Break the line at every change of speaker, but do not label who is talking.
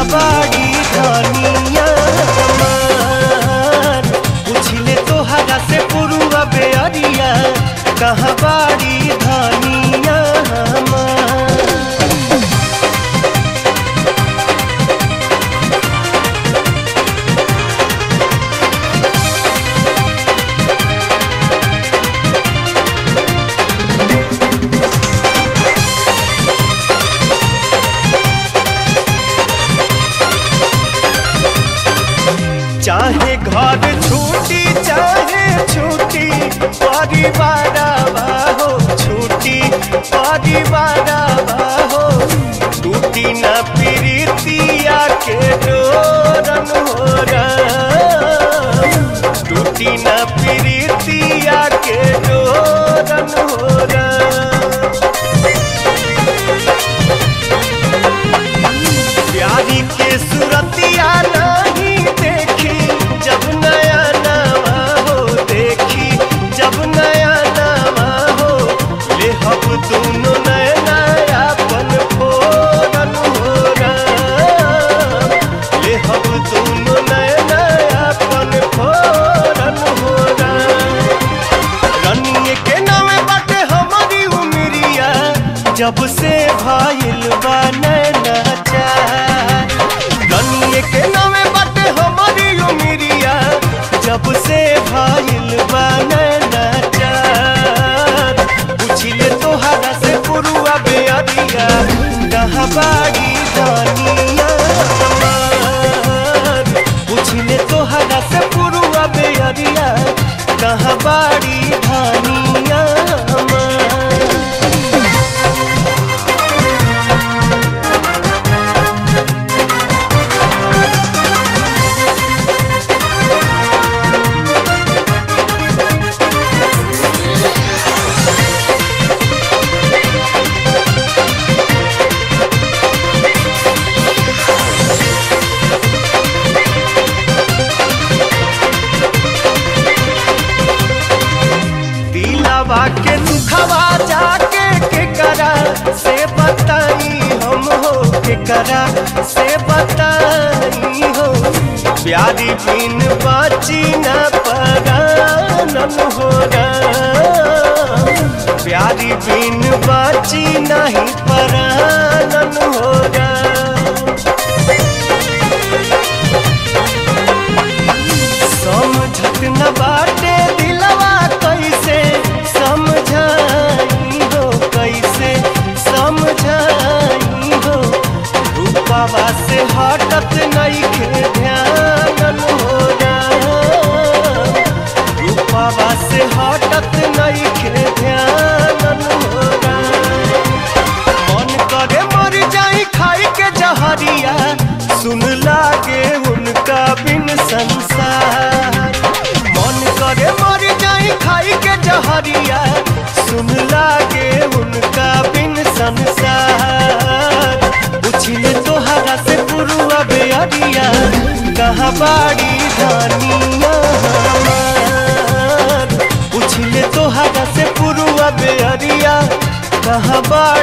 कहाँ बाड़ी धनिया हमार पूछले तोहरा से पुरुआ बेअरिया कहाँ बाड़ी धनिया हमार चाहे घर छूटी चाहे छूटी परिवार हो छूटी परिवार हो टूटी न प्रीतिया के डोरन हो टूटी न प्रीतिया के डोरन हो प्यारी के सूरतिया नहीं देखी जब नया नवा हो देखी जब नया नवा हो ले हम दोनों नया नया पन फोरन हो ले हम दोनों नया नया पन फोरन हो रनिए के नामे बाटे हमारी उमरिया जब से भाईल बा नैना चार रनिए के नामे बाटे हमारी उमरिया जब से भाईल बा नैना चार पूछिले तोहरा से पुरुआ बेअरिया कहाँ बाड़ी दानिया हमार पूछले तोहरा से पुरुआ बेअरिया कहाँ बाड़ी धानिया हमार दिलावा के दुखवा जाके के करा से बताई हम हो के करा से बताई हो प्यारी बिन बाची न परानन हो प्यारी बिन बाची नहीं परानन हो समझत न बाटे दिलवा कैसे समझाई हो कैसे समझाई हो रूपावा से हटत नइखे ध्यान हो रूपावा से हटत नइखे ध्यान हो मन करे मर जाई खाई के जहरिया सुन लागे उनका बिन संसार मन करे मर जाई खाई के जहरिया सुन लागे उनका बिन संसार पूछले तोहरा से पुरुआ बेअरिया कहाँ बाड़ी धानिया हमार पूछले तोहरा से पुरुआ बेअरिया कहाँ बाड़ी